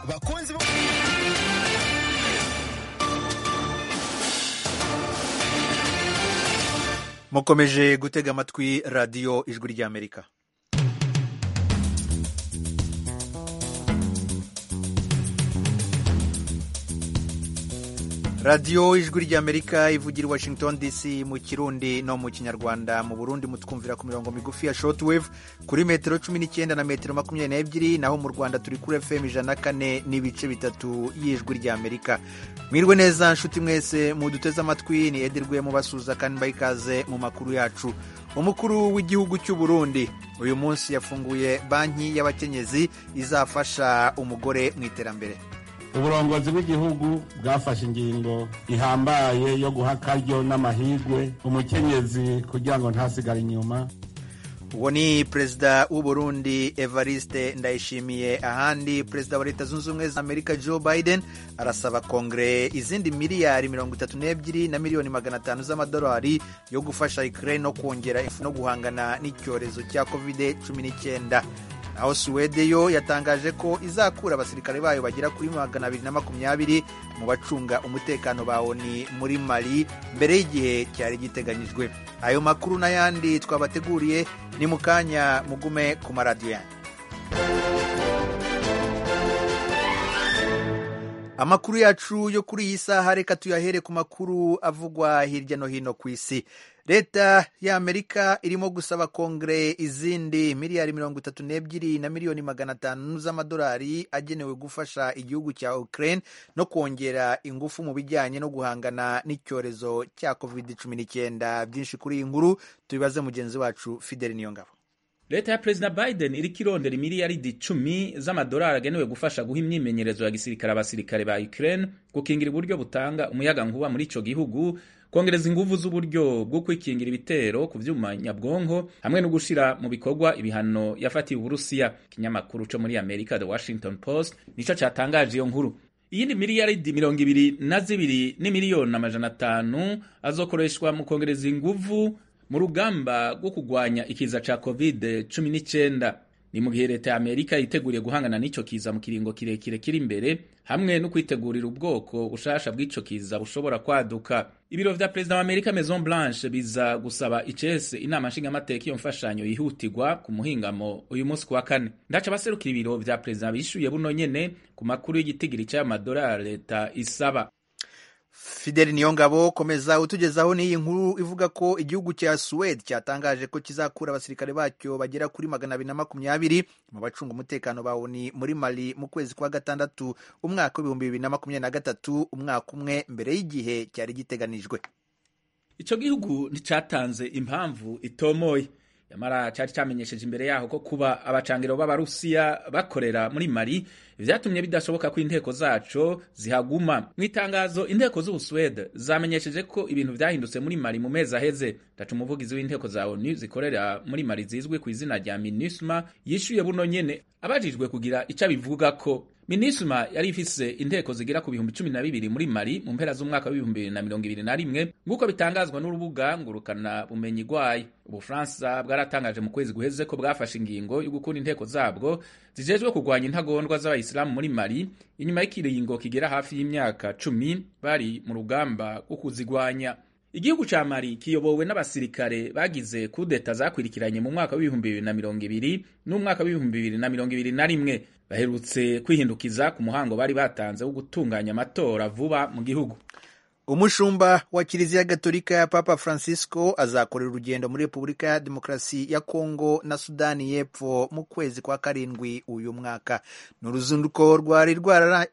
bakunzi bo mukomeje gutega amatwi radiyo ijwi ry'amerika radiyo ijwi ry'amerika ivugira i washington dc mu kirundi no mu kinyarwanda mu burundi mutwumvira ku mirongo migufi ya shortwave kuri metero cumi n'icyenda na metero makumyabiri n'ebyiri naho mu rwanda turi kuri fm ijana na kane n'ibice bitatu y'ijwi ry'amerika mwirwe neza nshuti mwese muduteze amatwi ni ederwe mubasuza kandi mbaha ikaze mu makuru yacu umukuru w'igihugu cy'u burundi uyu munsi yafunguye banki y'abakenyezi izafasha umugore mu iterambere uburongozi bw'igihugu bwafashe ingingo ihambaye yo guha akaryo n'amahirwe umukenyezi kugira ngo ntasigare inyuma uwo ni perezida w'uburundi evariste ndayishimiye ahandi perezida wa leta zunze ubumwe za amerika joe biden arasaba kongere izindi miliyari mirongo itatu n'ebyiri na miliyoni magana atanu z'amadolari yo gufasha ukraine no kongera ingufu no guhangana n'icyorezo cya covid cumi n'icyenda naho suwede yo yatangaje ko izakura abasirikare bayo bagera kuri magana abiri na makumyabiri mu bacunga umutekano ba oni muri mali mbere y'igihe cyari giteganyijwe ayo makuru n'ayandi twabateguriye ni mu kanya mugume ku maradiyo yanyu amakuru yacu yo kuri iyi saha reka tuyahere ku makuru avugwa hirya no hino ku isi leta y'amerika irimo gusaba kongere izindi miliyari mirongo itatu n'ebyiri na miliyoni magana atanu z'amadolari agenewe gufasha igihugu cya ukraine no kongera ingufu mu bijyanye no guhangana n'icyorezo cya covid cumi n'icyenda byinshi kuri iyi nkuru tubibaze mugenzi wacu fideli niyongabo leta ya perezida biden iriko irondera imiliyaridi icumi z'amadolari agenewe gufasha guha imyimenyerezo ya gisirikare abasirikare ba ukraine gukingira uburyo butanga umuyaga nkuba muri ico gihugu kongereza ingufu z'uburyo bwo kwikingira ibitero ku byuma nyabwonko hamwe no gushyira mu bikorwa ibihano yafatiwe uburusiya ikinyamakuru cyo muri amerika the washington post nicyo cyatangaje iyo nkuru iyindi miliyaridi mirongo ibiri na zibiri ni miliyoni amajana atanu azokoreshwa mu kongereza ingufu mu rugamba rwo kurwanya ikiza cya covid cumi n'icyenda ni mu gihe leta ya amerika yiteguriye guhangana n'icyo kiza mu kiringo kirekire kiri imbere hamwe no kwitegurira ubwoko bushasha bw'icyo kiza bushobora kwaduka ibiro vya perezida wa amerika maison blanche biza gusaba icese inama nshingamateka iyo mfashanyo yihutirwa ku muhingamo uyu munsi ku wa kane ndaca abaserukira ibiro vya perezida bishyuye buno nyene ku makuru y'igitigiri cy'ayo madolari leta isaba fideli niyongabo komeza utugezaho n'iyi nkuru ivuga ko igihugu cya suwede cyatangaje ko kizakura abasirikare bacyo bagera kuri magana abiri na makumyabiri mu bacunga umutekano ba oni muri mali mu kwezi kwa gatandatu umwaka w'ibihumbi bibiri na makumyabiri na gatatu umwaka umwe mbere y'igihe cyari giteganijwe ico gihugu nticatanze impamvu itomoye yamara cyari cyamenyesheje imbere yaho ko kuba abacangiro b'abarusiya bakorera muri mari vyatumye bidashoboka ko inteko zaco zihaguma mu itangazo inteko z'ubusuwede zamenyesheje ko ibintu vyahindutse muri mari mu mezi aheze ndaca umuvugizi w'inteko za onu zikorera muri mari zizwi ku izina rya minusma yishuye buno nyene abajijwe kugira ico abivugako minisma yari ifise inteko zigera ku bihumbi cumi na bibiri muri mari mu mpera z'umwaka w'ibihumbi bibiri na mirongo ibiri na rimwe nk'uko bitangazwa n'urubuga ngurukana bumenyi rwayo ubufaransa bwaratangaje mu kwezi guheze ko bwafashe ingingo yo gukunda inteko zabwo zijejwe kurwanya intagondwa z'abayisilamu muri mari inyuma y'ikiringo kigera hafi y'imyaka cumi bari mu rugamba rwo kuzigwanya igihugu ca mari kiyobowe n'abasirikare bagize kudeta zakwirikiranye mu mwaka w'ibihumbi bibiri na mirongo ibiri n'umwaka w'ibihumbi bibiri na mirongo ibiri na rimwe baherutse kwihindukiza ku muhango bari batanze wo gutunganya amatora vuba mu gihugu umushumba wa kiliziya gatolika papa francisco azakorera urugendo muri repubulika ya demokarasi ya kongo na sudani y'epfo mu kwezi kwa karindwi uyu mwaka ni uruzinduko rwari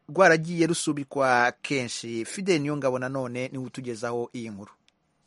rwaragiye rusubikwa kenshi fide niyongabo nanone niwe utugezaho iyi nkuru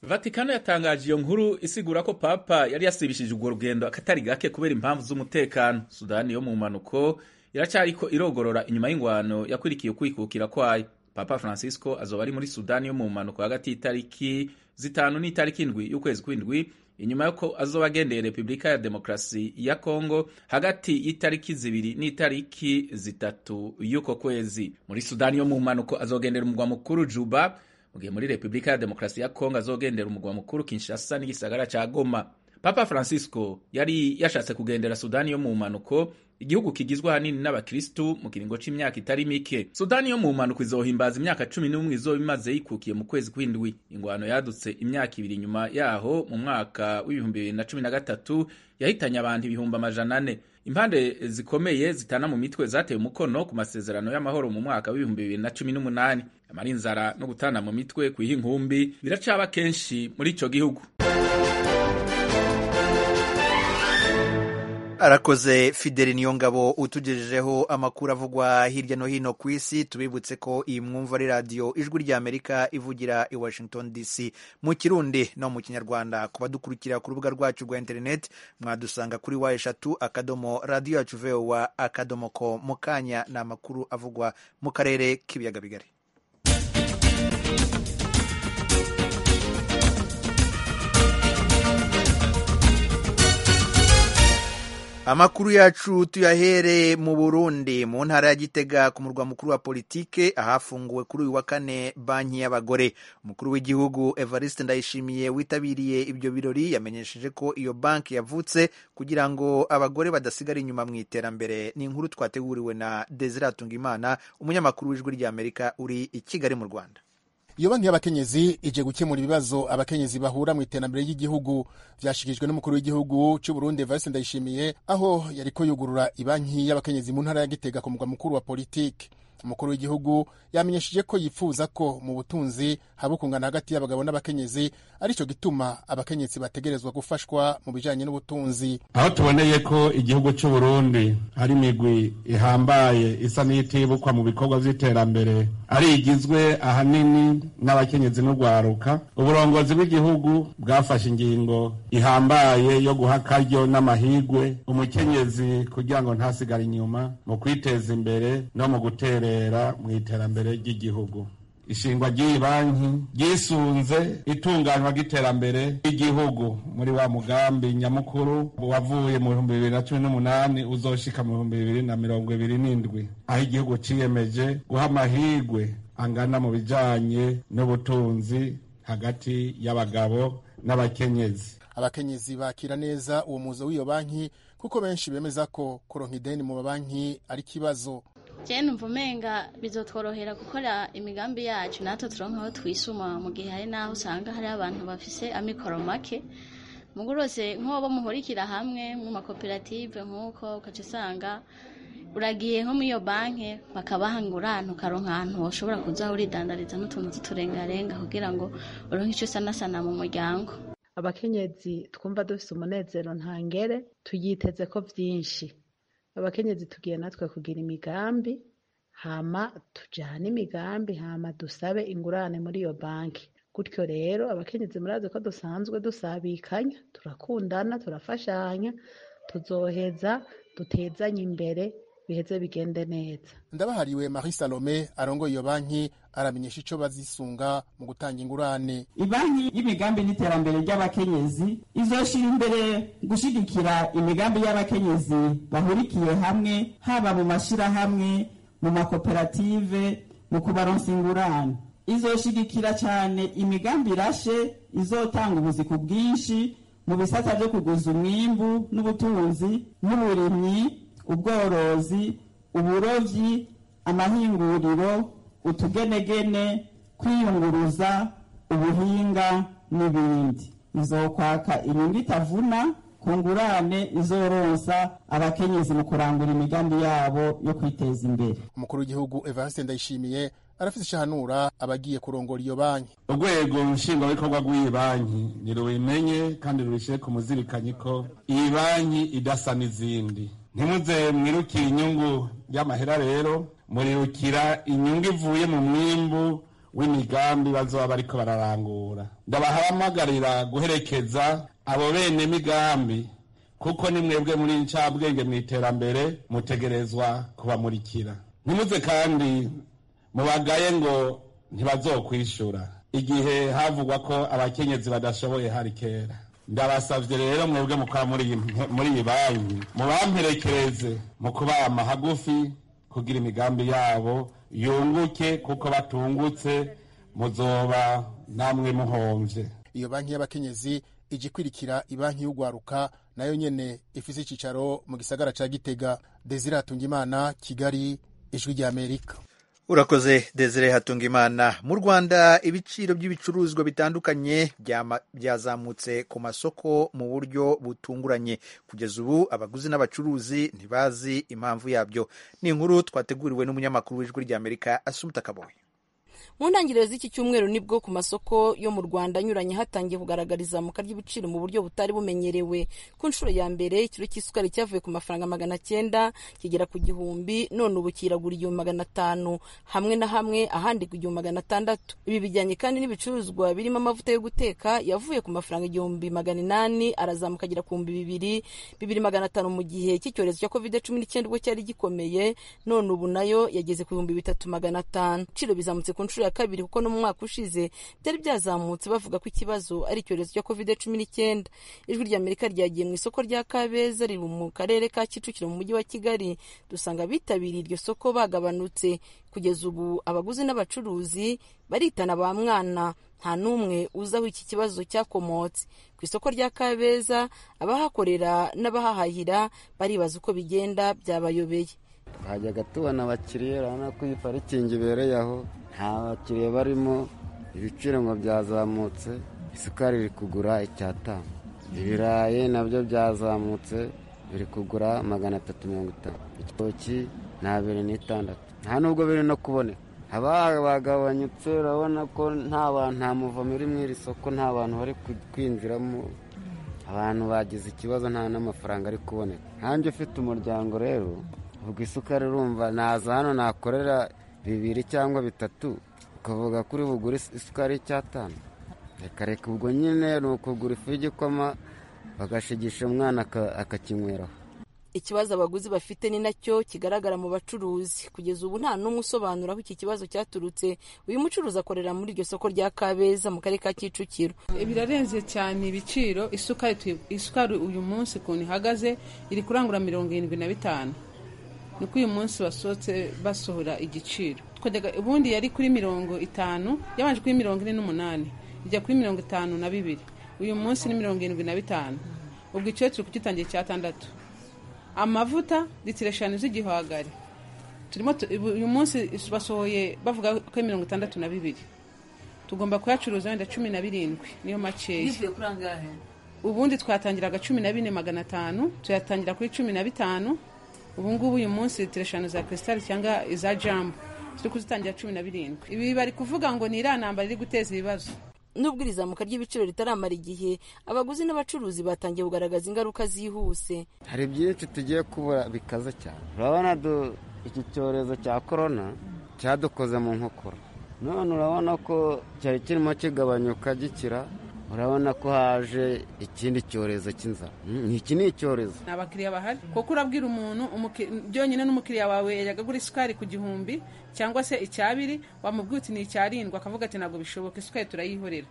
vatikano yatangaje iyo nkuru isigura ko papa yari yasibishije urwo rugendo akatari gake kubera impamvu z'umutekano sudani yo mu mpanuko iracariko irogorora inyuma y'ingwano yakwirikiye ukwikukira kwayo papa francisco azoba ari muri sudani yo mu mpanuko hagati y'itariki zitanu n'itariki indwi y'ukwezi kw'indwi inyuma y'uko azoba agendeye repubulika ya demokarasi ya kongo hagati y'itariki zibiri n'itariki zitatu y'uko kwezi muri sudani yo mu mpanuko azogendera umugwa mukuru juba mu gihe muri repubulika ya demokarasi ya kongo azogendera umugwa mukuru kinshasa n'igisagara cya goma papa francisco yari yashatse kugendera sudani yo mu mpanuko igihugu kigizwe ahanini n'abakirisitu mu kiringo c'imyaka itari mike sudani yo mu mpanuka izohimbaza imyaka cumi n'umwe izoba imaze yikukiye mu kwezi kw'indwi ingwano yadutse imyaka ibiri inyuma yaho mu mwaka w'ibihumbi bibiri na cumi na gatatu yahitanye abantu ibihumbi amajana ane impande zikomeye zitana mu mitwe zateye umukono ku masezerano y'amahoro mu mwaka w'ibihumbi bibiri na cumi n'umunani amara inzara no gutana mu mitwe kwiha inkumbi biracaba kenshi muri ico gihugu arakoze fideli niyongabo utugejejeho amakuru avugwa hirya no hino ku isi tubibutse ko iyi mwumva ari radiyo ijwi ry'amerika ivugira i washington dc mu kirundi no mu kinyarwanda ku badukurikira ku rubuga rwacu rwa interineti mwadusanga kuri wa eshatu akadomo radiyo yacu vewa akadomo ko mu kanya ni amakuru avugwa mu karere k'ibiyaga bigari amakuru yacu tuyahere mu burundi mu ntara ya gitega ku murwa mukuru wa politike ahafunguwe kuri uyu wa kane banki y'abagore umukuru w'igihugu evariste ndayishimiye witabiriye ibyo birori yamenyesheje ko iyo banki yavutse kugira ngo abagore badasigara inyuma mu iterambere ni inkuru twateguriwe na desire atungimana umunyamakuru w'ijwi ry'amerika uri i kigali mu rwanda iyo banki y'abakenyezi ije gukemura ibibazo abakenyezi bahura mu iterambere ry'igihugu byashyikirijwe n'umukuru w'igihugu cy'u Burundi Evariste Ndayishimiye aho yariko yugurura ibanki y'abakenyezi mu ntara ya Gitega ku mugwa mukuru wa politike umukuru w'igihugu yamenyesheje ko yifuza ko mu butunzi haba ukungana hagati y'abagabo n'abakenyezi aricyo gituma abakenyezi bategerezwa gufashwa mu bijanye n'ubutunzi aho tuboneye ko igihugu cy'u Burundi hari imigwi ihambaye isa n'itibukwa mu bikorwa by'iterambere ari igizwe ahanini n'abakenyezi n'urwaruka uburongozi bw'igihugu bwafashe ingingo ihambaye yo guha akaryo n'amahigwe umukenyezi kugira ngo ntasigare inyuma mu kwiteza imbere no mu guterera mu iterambere ry'igihugu ishingwa ry'iyi banki ryisunze itunganywa ry'iterambere ry'igihugu muri wa mugambi nyamukuru wavuye mu bihumbi bibiri na cumi n'umunani uzoshika mu bihumbi bibiri na mirongo ibiri n'indwi aho igihugu ciyemeje guha amahigwe angana mu bijanye n'ubutunzi hagati y'abagabo n'abakenyezi abakenyezi bakira neza uwo muzo w'iyo banki kuko benshi bemeza ko kuronka ideni mu mabanki ari ikibazo cyane mvumenga bizotworohera gukora imigambi yacu natwe turonka aho twisuma mu gihe hari n'aho usanga hari abantu bafise amikoro make mugurose nk'uwo muhurikira hamwe mu makoperative nk'uko ukaca usanga uragiye nko muri iyo banki bakabaha ingurane ukaronka ahantu ushobora kuza uridandariza n'utuntu tuturengarenga kugira ngo uronke icyo usanasana mu muryango abakenyezi twumva dufise umunezero ntangere tuyiteze ko byinshi abakenyezi tugiye natwe kugira imigambi hama tujyane imigambi hama dusabe ingurane muri iyo banki gutyo rero abakenyezi murazi ko dusanzwe dusabikanya turakundana turafashanya tuzoheza dutezanye imbere biheze bigende neza ndabahariwe marie salome arongoye iyo banki aramenyesha icyo bazisunga mu gutanga ingurane ibanki y'imigambi n'iterambere ry'abakenyezi izoshira imbere gushyigikira imigambi y'abakenyezi bahurikiye hamwe haba mu mashyirahamwe mu makoperative mu kubaronsa ingurane izoshigikira cyane imigambi irashe izotanga ubuzi ku bwinshi mu bisata byo kuguza umwimbu n'ubutunzi n'uburimyi ubworozi uburobyi amahinguriro utugenegene kwiyunguruza ubuhinga n'ibindi izokwaka inyungu itavuna ku ngurane izorosa abakenyezi mu kurangura imigambi yabo yo kwiteza imbere umukuru w'igihugu evariste ndayishimiye arafite ishahanura abagiye kurongora iyo banki urwego nshingwabikorwa rw'iyi banki ntirubimenye kandi rubishyire ku muzirikanyi ko iyi banki idasa n'izindi ntimuze mwirukire inyungu y'amahera rero murirukira inyungu ivuye mu mwimbu w'imigambi bazoba bariko bararangura ndabahamagarira guherekeza abo bene migambi kuko ni mwebwe muri ncabwenge mu iterambere mutegerezwa kubamurikira ntimuze kandi mubagaye ngo ntibazokwishura igihe havugwa ko abakenyezi badashoboye hari kera ndabasabye rero mwebwe mukora muri iyi banki mubamperekereze mu kubama hagufi kugira imigambi yabo yunguke kuko batungutse muzoba namwe muhomvye iyo banki y'abakenyezi ije ikwirikira ibanki y'urwaruka nayo nyene ifise icicaro mu gisagara ca Gitega Desire Hatungimana Kigali ijwi rya Amerika urakoze desire hatungimana mu rwanda ibiciro by'ibicuruzwa bitandukanye byama- byazamutse ku masoko mu buryo butunguranye kugeza ubu abaguzi n'abacuruzi ntibazi impamvu yabyo ni inkuru twateguriwe n'umunyamakuru w'ijwi ry'amerika asumuta kaboye mu ntangiriro z'iki cyumweru nibwo ku masoko yo mu rwanda anyuranye hatangiye kugaragara izamuka ry'ibiciro mu buryo butari bumenyerewe ku nshuro ya mbere ikiro cy'isukari cyavuye ku mafaranga magana cyenda kigera ku gihumbi none ubu kiragura igihumbi magana atanu hamwe na hamwe ahandi ku gihumbi magana atandatu ibi bijyanye kandi n'ibicuruzwa birimo amavuta yo guteka yavuye ku mafaranga igihumbi magana inani arazamuka agera ku bihumbi bibiri bibiri magana atanu mu gihe cy'icyorezo cya covid cumi n'icyenda ubwo cyari gikomeye none ubu nayo yageze ku bihumbi bitatu magana atanu ibiciro bizamutse ku nshuro ya kabiri kuko no mu mwaka ushize byari byazamutse bavuga ko ikibazo ari icyorezo cya covid cumi n'icyenda ijwi ry'amerika ryagiye mu isoko rya kabeza riri mu karere ka kicukiro mu mujyi wa kigali dusanga abitabiriye iryo soko bagabanutse kugeza ubu abaguzi n'abacuruzi baritana ba mwana nta n'umwe uzi aho iki kibazo cyakomotse ku isoko rya kabeza abahakorera n'abahahahira baribaza uko bigenda byabayobeye twajyaga tubona abakiriya urabona ko iyi parikingi ibereye aho nta bakiriya barimo ibiciro ngo byazamutse isukari iri kugura icyatanu ibirayi nabyo byazamutse biri kugura magana atatu mirongo itanu igitoki ni abiri n'itandatu nta nubwo biri no kuboneka haba bagabanyutse urabona ko nta bantu nta muvumo uri mu iri soko nta bantu bari ku- kwinjiramo abantu bagize ikibazo nta n'amafaranga ari kuboneka nkanjye ufite umuryango rero ubwo isukari urumva naza hano nakorera bibiri cyangwa bitatu ukavuga kuri bugure is- isukari y'icyatanu reka reka ubwo nyine ni ukugura ifu y'igikoma bagashigisha umwana aka- akakinyweraho ikibazo abaguzi bafite ni nacyo kigaragara mu bacuruzi kugeza ubu nta n'umwe usobanura aho iki kibazo cyaturutse uyu mucuruzi akorera muri iryo soko rya kabeza mu karere ka kicukiro birarenze cyane ibiciro isukari tuyi- isukari uyu munsi ukuntu ihagaze iri kurangura mirongo irindwi na bitanu niko uyu munsi basohotse basohora igiciro twajyaga ubundi yari kuri mirongo itanu yabanje kuri mirongo ine n'umunani ijya kuri mirongo itanu na bibiri uyu munsi ni mirongo irindwi na bitanu ubwo icyo turi kugitangiye icyatandatu amavuta litiro eshanu z'igihwagari turimo tu- ubu- uyu munsi basohoye bavuga ko ari mirongo itandatu na bibiri tugomba kuyacuruza wenda cumi na birindwi niyo makeya ubundi twatangiraga cumi na bine magana atanu tuyatangira kuri cumi na bitanu ubungubu uyu munsi litiro eshanu za krisitari cyangwa iza jambo turi kuzitangira cumi na birindwi ibi bari kuvuga ngo ni iriya ntambara iri guteza ibibazo nubwo iri zamuka ry'ibiciro ritaramara igihe abaguzi n'abacuruzi batangiye kugaragaza ingaruka zihuse hari byinshi tugiye kubura bikaze cyane urabona du- iki cyorezo cya korona cyadukoze mu nkokora none urabona ko cyari kirimo kigabanyuka gikira urabona ko haje ikindi cyorezo cy'inzara Mm, iki ni icyorezo nta bakiriya bahari kuko urabwira umuntu umuki- byonyine n'umukiriya wawe yajyaga agura isukari ku gihumbi cyangwa se icyabiri wamubwiye uti ni icyarindwi akavuga ati ntabwo bishoboka isukari turayihorera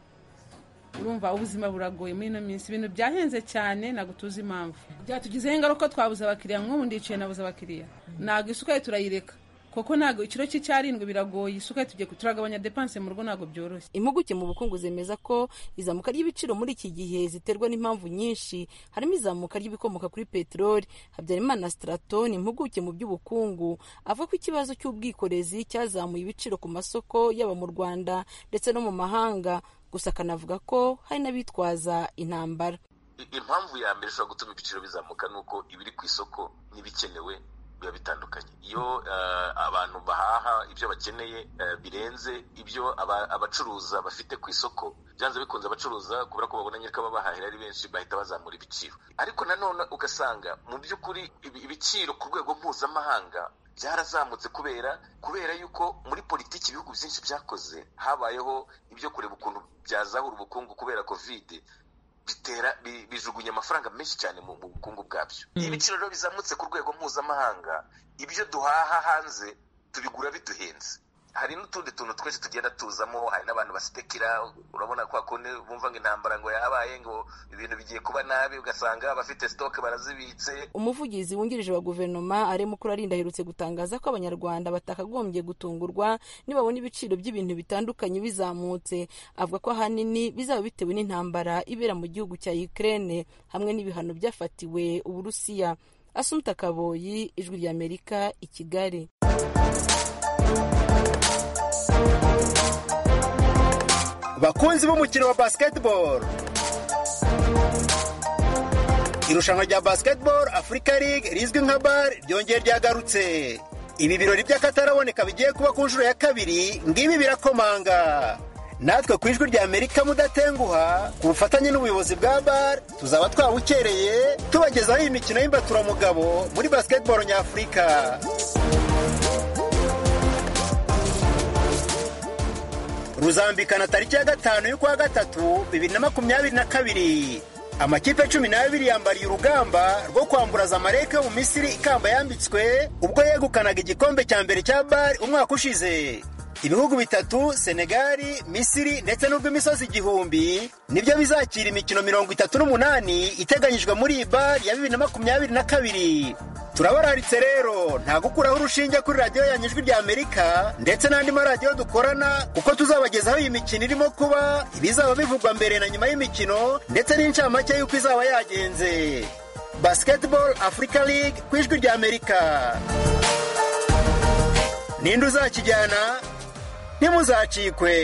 urumva ubuzima buragoye muri ino minsi ibintu byahenze cyane ntabwo tuzi impamvu byatugizeho ingaruka twabuze abakiriya nk'ubu ndicaye nabuze abakiriya ntabwo isukari turayireka kuko ntabwo ikiro cy'icyarindwi biragoye isukari tugiye turagabanya depanse mu rugo ntabwo byoroshye impuguke mu bukungu zemeza ko izamuka ry'ibiciro muri iki gihe ziterwa n'impamvu nyinshi harimo izamuka ry'ibikomoka kuri peteroli habyarimana straton impuguke mu by'ubukungu avuga ko ikibazo cy'ubwikorezi cyazamuye ibiciro ku masoko yaba mu rwanda ndetse no mu mahanga gusa akanavuga ko hari n'abitwaza intambara I- impamvu ya mbere ishobora gutuma ibiciro bizamuka ni uko ibiri ku isoko n'ibikenewe biba bitandukanye iyo eh, abantu bahaha ibyo bakeneye eh, birenze ibyo aba- abacuruza bafite ku isoko byanze bikunze abacuruza kubera ko babona nyiriko babahahira ari benshi bahita bazamura ibiciro ariko nanone ugasanga mu by'ukuri ibi- ibiciro ku rwego mpuzamahanga byarazamutse kubera kubera yuko muri politiki ibihugu byinshi byakoze habayeho ibyo kureba ukuntu byazahura ubukungu kubera kovide bitera bi- bijugunya amafaranga menshi cyane mu mu bukungu bwabyo ibiciro rero bizamutse ku rwego mpuzamahanga ibyo duhaha hanze tubigura biduhenze hari n'utundi tuntu twinshi tugenda tuzamo hari n'abantu basitekera urabona ko hakundi bumva ngo intambara ngo yabaye ngo ibintu bigiye kuba nabi ugasanga abafite sitoke barazibitse umuvugizi wungirije wa guverinoma ari mukuru arinda aherutse gutangaza ko abanyarwanda batakagombye gutungurwa nibabona ibiciro by'ibintu bitandukanye bizamutse avuga ko ahanini bizaba bitewe n'intambara ibera mu gihugu cya Ukraine hamwe n'ibihano byafatiwe uburusiya asumta kaboyi ijwi ry'amerika i kigali bakunzi b'umukino wa basketball irushanwa rya basketball afurika League rizwi nka bar ryongeye ryagarutse ibi birori by'akataraboneka bigiye kuba ku nshuro ya kabiri ngibi birakomanga natwe ku ijwi rya amerika mudatenguha ku bufatanye n'ubuyobozi bwa bar tuzaba twabukereye tubagezaho iyi mikino y'imbaturamugabo muri basketball nyafurika ruzambikana tariki ya gatanu y'ukwa gatatu bibiri na makumyabiri na kabiri amakipe cumi n'abiri yambariye urugamba rwo kwambura zamalek yo mu misiri ikamba yambitswe ubwo yegukanaga igikombe cya mbere cya bari umwaka ushize ibihugu bitatu senegali misiri ndetse n'ubw'imisozi igihumbi nibyo bizakira imikino mirongo itatu n'umunani iteganyijwe muri iyi bari ya bibiri na makumyabiri na kabiri turabararitse rero nta gukuraho urushinge kuri radiyo yanyu ijwi rya amerika ndetse n'andi maradiyo dukorana kuko tuzabagezaho iyi mikino irimo kuba ibizaba bivugwa mbere na nyuma y'imikino ndetse n'incamake y'uko izaba yagenze basketball africa league ku ijwi rya amerika ninde uzakijyana ntimuzacikwe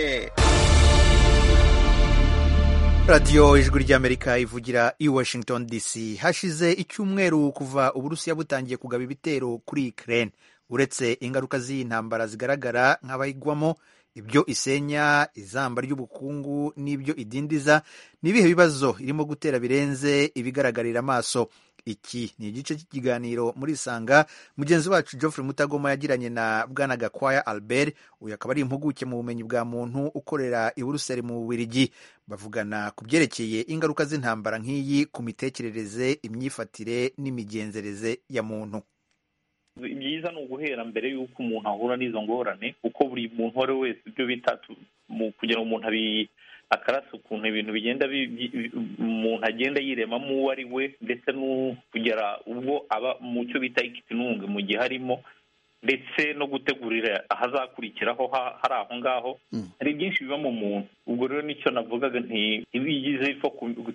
radiyo ijwi ry'amerika ivugira i washington dc hashize icyumweru kuva uburusiya butangiye kugaba ibitero kuri ukraine uretse ingaruka z'iyi ntambara zigaragara nk'abayigwamo ibyo isenya izamba ry'ubukungu n'ibyo idindiza n'ibihe bibazo irimo gutera birenze ibigaragarira amaso iki ni igice cy'ikiganiro muri isanga mugenzi wacu Geoffrey mutagoma yagiranye na bwana gakwaya albert uyu akaba ari impuguke mu bumenyi bwa muntu ukorera i buruseli mu bubirigi bavugana ku byerekeye ingaruka z'intambara nk'iyi ku mitekerereze imyifatire n'imigenzereze ya muntu byiza ni uguhera mbere y'uko umuntu ahura n'izo ngorane kuko buri muntu uwo ari we wese ibyo bita kugira ngo umuntu akarasa ukuntu ibintu bigenda umuntu agenda yiremamo uwo ari we ndetse no kugera ubwo aba mu cyo bita ikitununga mu gihe arimo ndetse no gutegurira ahazakurikiraho hari aho ngaho hari byinshi biba mu muntu ubwo rero nicyo navugaga nti byiza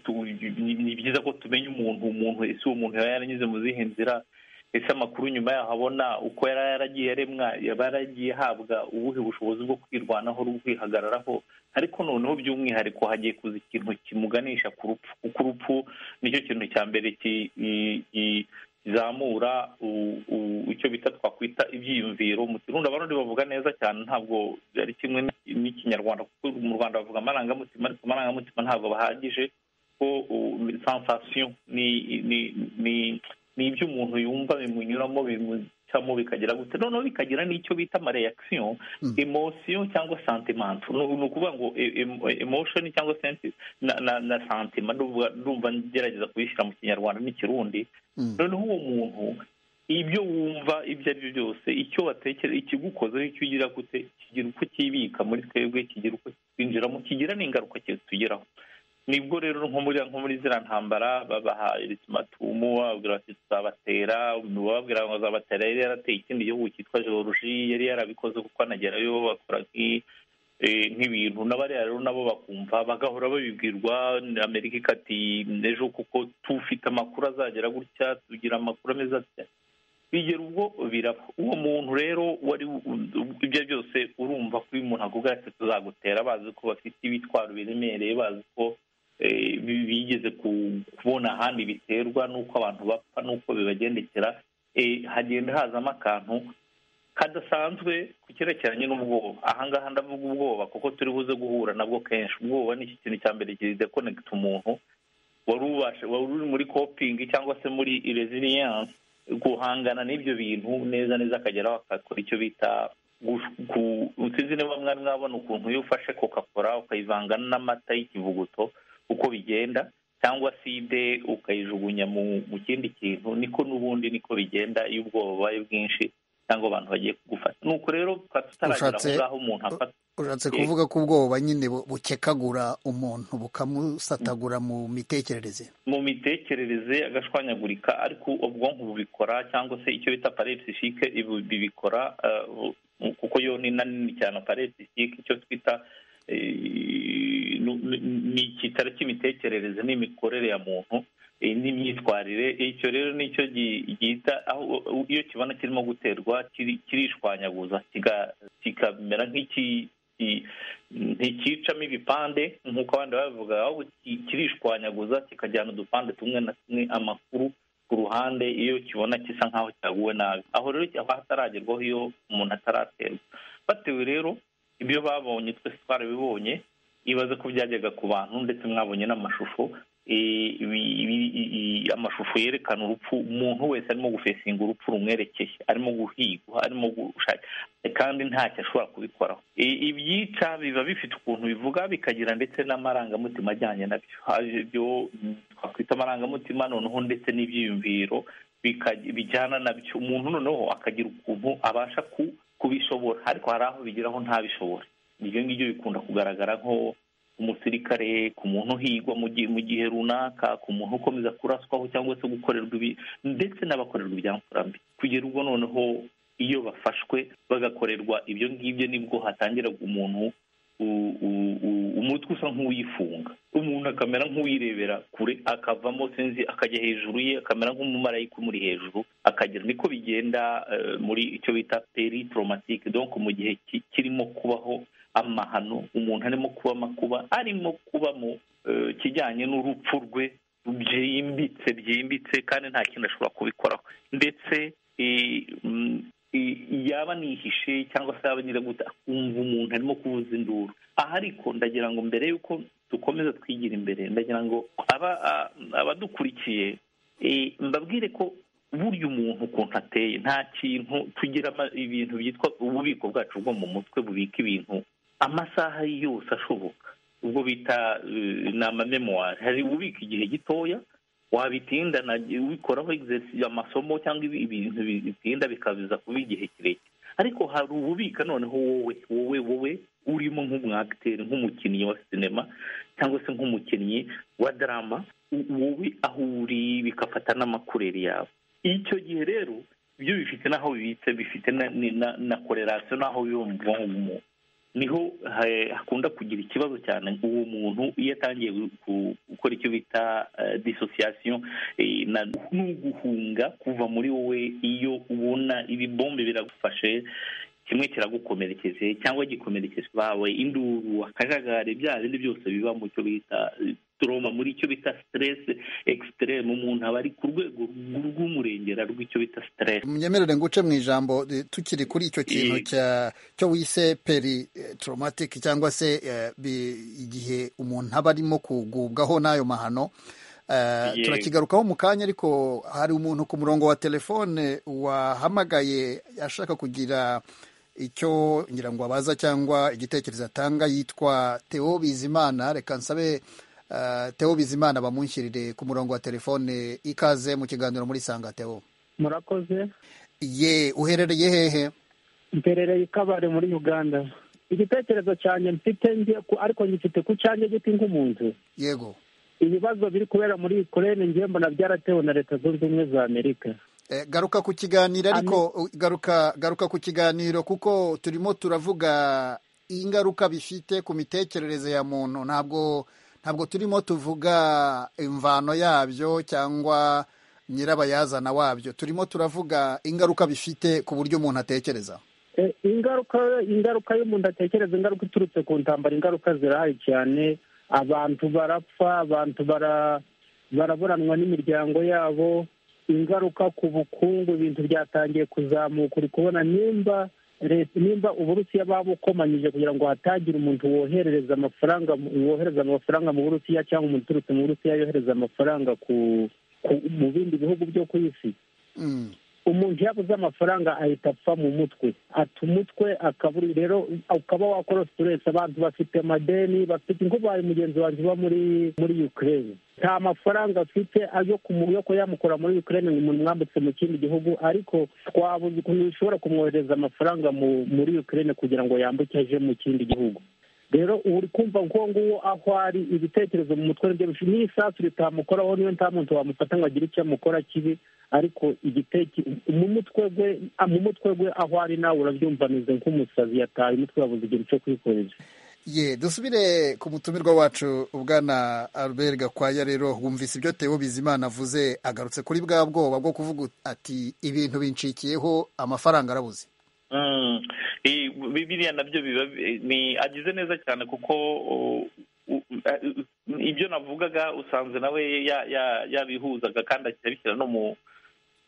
ni byiza ko tumenya umuntu umuntu ese uwo muntu yaba yaranyuze mu zihe nzira ese amakuru nyuma yaho abona uko yari yaragiye yaremwa yaba yaragiye ahabwa ubuhe bushobozi bwo kwirwanaho no kwihagararaho ariko noneho by'umwihariko hagiye kuza ikintu kimuganisha ku rupfu kuko urupfu nicyo kintu cya mbere kizamura icyo bita twakwita ibyiyumviro mu kirundi abarundi bavuga neza cyane ntabwo ari kimwe n'ikinyarwanda kuko mu rwanda bavuga amarangamutima ariko amarangamutima ntabwo bahagije ko sensasiyo ni ni ibyo umuntu yumva bimunyuramo bimucamo bikagira gute noneho bikagira n'icyo bita amareyakisiyo emosiyo cyangwa santimento ni ukuvuga ngo emoshoni cyangwa na santima ndumva ngerageza kubishyira mu kinyarwanda n'ikirundi noneho uwo muntu ibyo wumva ibyo ari byo byose icyo watekera ikigukozeho icyo ugira gute kigira uko kibika muri twebwe kigira uko kwinjiramo kigira n'ingaruka kitugeraho nibwo rero nko muri nko muri ziriya ntambara babaha isimatumu bababwira bati tuzabatera bababwira ngo zabatera yari yarateye ikindi gihugu cyitwa georgi yari yarabikoze kuko anagerayo bakora nk'ibintu n'abari rero nabo bakumva bagahora babibwirwa amerika ikati ejo kuko tufite amakuru azagera gutya tugira amakuru ameze atya bigera ubwo biraba uwo muntu rero wari ibyo byose urumva ko uyu muntu akubwira ati tuzagutera bazi ko bafite ibitwaro biremereye bazi ko bigeze kubona ahandi biterwa n'uko abantu bapfa n'uko bibagendekera hagenda hazamo akantu kadasanzwe ku cyerekeranye n'ubwoba ahangaha ndavuga ubwoba kuko turi buze guhura nabwo kenshi ubwoba ni ikintu cya mbere kidekonegita umuntu wari uri muri kopingi cyangwa se muri resiliyanse guhangana n'ibyo bintu neza neza akageraho akakora icyo bita sinzi niba mwari mwabona ukuntu iyo ufashe kokakora ukayivanga n'amata y'ikivuguto uko bigenda cyangwa side ukayijugunya mu kindi kintu niko n'ubundi niko bigenda iyo ubwoba bubaye bwinshi cyangwa abantu bagiye kugufata nuko rero tukaba tutaragera aho Ushatse- ngaho umuntu afata ushatse Yego. kuvuga ko ubwoba nyine bu- bukekagura umuntu bukamusatagura mu mitekerereze mu mitekerereze agashwanyagurika ariko ubwonko bubikora cyangwa se icyo bita parepsifike bibikora eh, bu- kuko yo ni na nini cyane parepsifike icyo twita eh, nu- nu- ni icyicaro cy'imitekerereze n'imikorere ya muntu eh, n'imyitwarire icyo rero nicyo gi- gihita aho iyo kibona kirimo guterwa kiri- kirishwanyaguza kiga- kikamera nk'iki i- ntikicamo ibipande nk'uko abandi babivuga ahubwo ki- kirishwanyaguza kikajyana udupande tumwe na tumwe amakuru ku ruhande iyo kibona gisa nk'aho cyaguwe nabi aho rero haba hataragerwaho iyo umuntu ataraterwa batewe rero ibyo babonye twese twarabibonye ibaze ko byajyaga ku bantu ndetse mwabonye n'amashusho Eh, ibi- ibi- i- amashusho yerekana urupfu umuntu wese arimo gufesinga urupfu rumwerekeye arimo guhigwa arimo gushaka kandi ntacyo ashobora kubikoraho I- ibyica biba bifite ukuntu bivuga bikagira ndetse n'amarangamutima ajyanye nabyo Haje ibyo mm, twakwita amarangamutima noneho ndetse n'ibyiyumviro bika- bijyana nabyo umuntu noneho akagira ukuntu abasha ku- kubishobora ariko hari aho bigeraho ntabishobore ibyo ngibyo bikunda kugaragara nko ku musirikare ku muntu uhigwa mu gihe mu gihe runaka ku muntu ukomeza kuraswaho cyangwa se gukorerwa ibi ndetse n'abakorerwa ibyamfurambi kugera ubwo noneho iyo bafashwe bagakorerwa ibyo ngibyo nibwo hatangira umuntu u- u- u- umutwe usa nk'uwifunga umuntu akamera nk'uwirebera kure akavamo sinzi akajya hejuru ye akamera nk'umumarayika umuri hejuru akagera niko bigenda eh, muri icyo bita peritromatike donc mu gihe ki- kirimo kubaho amahano umuntu arimo kuba amakuba arimo kuba mu eh, kijyanye n'urupfu rwe byimbitse byimbitse kandi nta kintu ashobora kubikoraho ndetse eh, mm, eh, yaba nihishe cyangwa se yaba nyiragute akumva umuntu arimo kuvuza induru aha ariko ndagira ngo mbere y'uko dukomeza twigira imbere ndagira ngo aba- a- abadukurikiye eh, mbabwire ko burya umuntu ukuntu ateye nta kintu tugira ama- ibintu byitwa ububiko bwacu bwo mu mutwe bubika ibintu amasaha yose ashoboka ubwo bita eh, ni amamemuwari hari ububika igihe gitoya wabitindana ubikoraho exercice amasomo cyangwa ibi- ibintu bitinda bikabiza kuba igihe kirekire ariko hari ububika noneho wowe wowe wowe urimo nk'umwagiteri nk'umukinnyi wa sinema cyangwa se nk'umukinnyi wa darama u- wowe aho uri bigafata n'amakureri yawe icyo gihe rero ibyo bifite n'aho bibitse bifite na- ni- na na korelasiyo n'aho biba mu bwonko bw'umuntu niho ha- hakunda kugira ikibazo cyane uwo muntu iyo atangiye gu- gukora icyo bita disosiyasiyo n'uguhunga kuva muri wowe iyo ubona ibibombe biragufashe kimwe kiragukomerekeje cyangwa gikomerekeje bawe induru akajagari bya bindi byose biba mu cyo bita eh, trauma muri icyo bita stress extreme umuntu aba ari ku rwego rw'umurengera rw'icyo bita stress munyemerere nguce mu ijambo eh, tukiri kuri icyo kintu Eh. cya- cyo wise peri eh, traumatic cyangwa se eh, bi- igihe umuntu aba arimo kugubwaho n'ayo mahano Eh, Yego. turakigarukaho mu kanya ariko hari umuntu ku murongo wa telefone wahamagaye ashaka kugira icyo ngira ngo abaza cyangwa igitekerezo atanga yitwa Theo Bizimana reka nsabe eh, Theo Bizimana bamunshyirire ku murongo wa telefone ikaze mu kiganiro muri Sanga Theo murakoze ye uherereye hehe mperereye ikabare muri uganda igitekerezo cyanjye mfite njye ku- ariko ngifite ku cyanjye giti nk'umuntu yego ibibazo biri kubera muri ukurene njye mbona byaratewe na leta zunze ubumwe za amerika Eh, garuka ku kiganiro ariko u- garuka garuka ku kiganiro kuko turimo turavuga ingaruka bifite ku mitekerereze ya muntu ntabwo ntabwo turimo tuvuga imvano yabyo cyangwa nyirabayazana wabyo turimo turavuga ingaruka bifite ku buryo umuntu atekereza Eh, ingaruka ingaruka y'umuntu atekereza ingaruka iturutse ku ntambara ingaruka zirahari cyane abantu barapfa abantu bara- baraburanwa n'imiryango yabo ingaruka ku bukungu ibintu byatangiye kuzamuka uri kubona nimba leta nimba uburusiya babukomanyije kugira ngo hatagira umuntu woherereza amafaranga mu- wohereza amafaranga mu burusiya cyangwa umuntu uturutse mu burusiya yohereza amafaranga ku ku- mu bindi bihugu byo ku isi umuntu yabuze amafaranga ahita apfa mu mutwe ata umutwe akaburi rero ukaba wakora siteresi abantu bafite amadeni bafite inkubaye mugenzi wanjye uba muri muri ukraine nta mafaranga afite ayo kumuyoko yamukora muri ukraine ngo umuntu mwambutse mu kindi gihugu ariko twabuze ukuntu ushobora kumwohereza amafaranga muri ukraine kugira ngo yambuke aje mu kindi gihugu rero ubu uri kumva nk'uwo nguwo aho ari ibitekerezo mu mutwe nibyo bishobora n'isasu ritamukoraho niyo nta muntu wamufata ngo agire icyo amukora kibi ariko igiteki mu mutwe gwe mu mutwe gwe aho ari nawe urabyumva ameze nk'umusazi yataye umutwe wabuze igihe cyo kwikoresha ye dusubire ku mutumirwa wacu ubwana albert gakwaya rero wumvise ibyo teo bizimana avuze agarutse kuri bwa bwoba bwo kuvuga ati ibintu bincikiyeho amafaranga arabuze biriya nabyo biba agize neza cyane kuko ibyo navugaga usanze nawe yabihuzaga kandi akabishyira no mu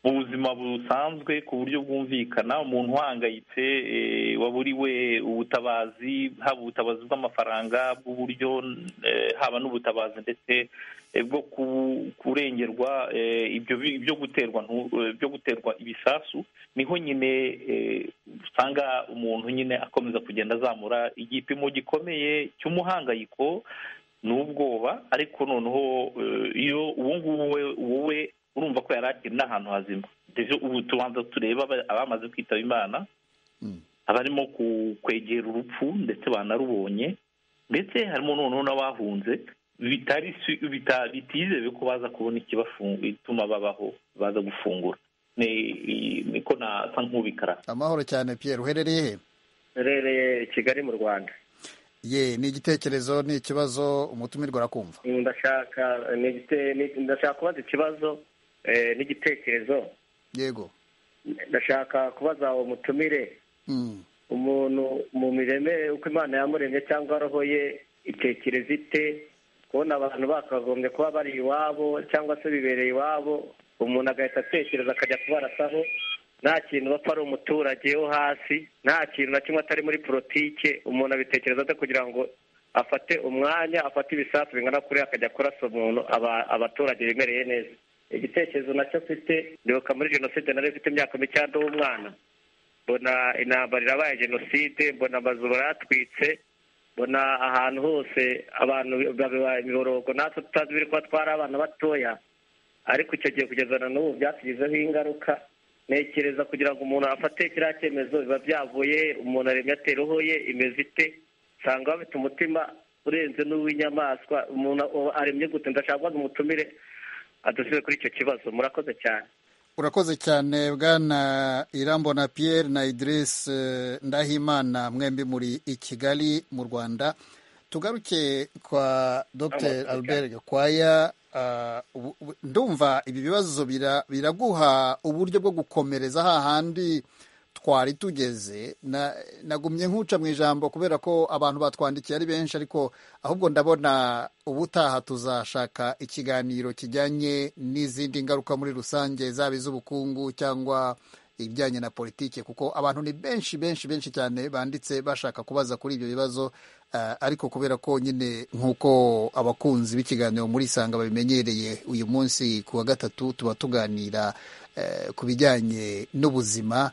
buzima busanzwe ku buryo bwumvikana umuntu uhangayitse waburiwe ubutabazi haba ubutabazi bw'amafaranga bw'uburyo haba n'ubutabazi ndetse bwo kurengerwa ibyo byo guterwa byo guterwa ibisasu niho nyine usanga umuntu nyine akomeza kugenda azamura igipimo gikomeye cy'umuhangayiko n'ubwoba ariko noneho iyo uwo nguwo wowe urumva ko yari akiri n'ahantu hazima ubu tubanza tureba abamaze kwitaba imana abarimo kwegera urupfu ndetse banarubonye ndetse harimo noneho n'abahunze bitizewe ko baza kubona ituma babaho baza gufungura niko nasa nk'ubikara amahoro cyane Pierre uherereye he uherereye kigali mu rwanda ye ni igitekerezo ni ikibazo umutumirwa arakumva ndashaka ndashaka kubaza ikibazo n'igitekerezo yego ndashaka kubaza uwo mutumire umuntu mu mireme uko imana yamuremye cyangwa roho ye itekereza ite kubona abantu bakagombye kuba bari iwabo cyangwa se bibereye iwabo umuntu agahita atekereza akajya kubarasaho nta kintu bapfa ari umuturage wo hasi nta kintu na kimwe atari muri politike umuntu abitekereza ate kugira ngo afate umwanya afate ibisasu bingana kuri akajya kurasa umuntu abaturage bimereye neza igitekerezo nacyo mfite ndibuka muri jenoside nari mfite imyaka micyanda w'umwana mbona intambara irabaye jenoside mbona amazu baratwitse mbona ahantu hose abantu babibaye imiborogo natwe tutazi biri kuba twari abana batoya ariko icyo gihe kugeza na n'ubu byatugizeho ingaruka ntekereza kugira ngo umuntu afate kiriya cyemezo biba byavuye umuntu aremye atera roho ye imeze ite usanga bafite umutima urenze n'uw'inyamaswa umuntu aremye gute ndashaka kubaza umutumire adusize kuri icyo kibazo murakoze cyane urakoze cyane bwana irambona Pierre na idirisi ndahimana mwembi muri i kigali mu rwanda tugaruke kwa dr albert gakwaya ndumva ibi bibazo biraguha uburyo bwo gukomereza hahandi twari tugeze nagumye nk'uca mu ijambo kubera ko abantu batwandikiye ari benshi ariko ahubwo ndabona ubutaha tuzashaka ikiganiro kijyanye n'izindi ngaruka muri rusange zaba iz'ubukungu cyangwa ibijyanye na politiki kuko abantu ni benshi benshi benshi cyane banditse bashaka kubaza kuri ibyo bibazo ariko kubera ko nyine nk'uko abakunzi b'ikiganiro muri isanga babimenyereye uyu munsi ku wa gatatu tuba tuganira ku bijyanye n'ubuzima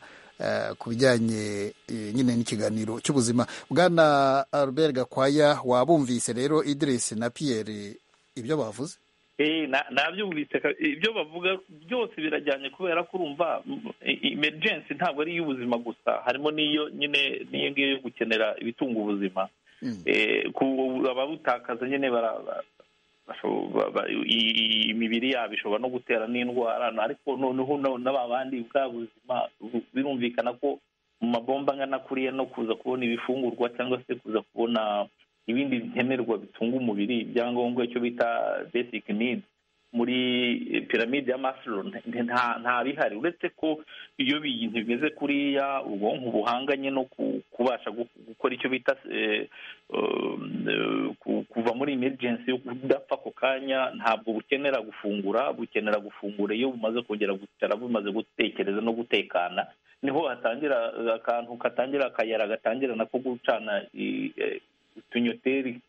ku bijyanye nyine n'ikiganiro cy'ubuzima bwana Albert Gakwaya wabumvise rero Idriss na Pierre ibyo bavuze nabyumvise ibyo bavuga byose birajyanye kubera ko urumva emergency ntabwo ari iy'ubuzima gusa harimo n'iyo nyine n'iyo ngiyo yo gukenera ibitunga ubuzima ababutakaza nyine imibiri yabo ishobora no gutera n'indwara ariko noneho n'aba bandi bwa buzima birumvikana ko mu mabomba angana kuriya no kuza kubona ibifungurwa cyangwa se kuza kubona ibindi nkenerwa bitunga umubiri ibyangombwa icyo bita basic need muri piramide ya masiro nta bihari uretse ko iyo bintu bimeze kuriya ubwonko buhanganye no kubasha gukora icyo bita kuva muri emergency udapfa ako kanya ntabwo bukenera gufungura bukenera gufungura iyo bumaze kongera gucara bumaze gutekereza no gutekana niho hatangira akantu katangira akayira gatangira nako gucana utunyoteri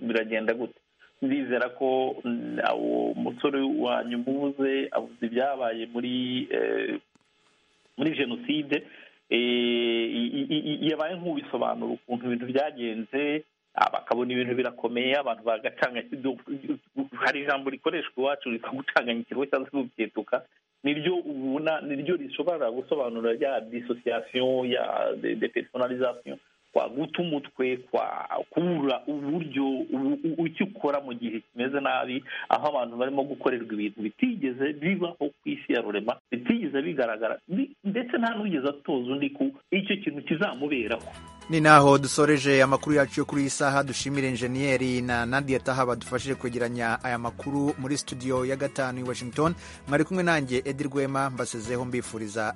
biragenda gute ndizera ko uwo musore wanyu mubuze avuze ibyabaye muri muri jenoside yabaye nk'ubisobanura ukuntu ibintu byagenze bakabona ibintu birakomeye abantu bagacanga hari ijambo rikoreshwa iwacu rikagutanganya ikigo cyangwa se gukituka niryo ubona niryo rishobora gusobanura ya disosiyasiyo ya depersonalizasiyo kwa guta umutwe kwa kubura uburyo icyo ukora mu gihe kimeze nabi aho abantu barimo gukorerwa ibintu bitigeze bibaho ku isi ya rurema bitigeze bigaragara ndetse nta n'ugeze atoza undi ku icyo kintu kizamuberaho ni naho dusoreje amakuru yacu yo kuri iyi saha dushimire injeniyeri na nadia taha badufashije kwegeranya aya makuru muri studio ya gatanu i washington mwari kumwe nanjye edi rwema mbasezeho mbifuriza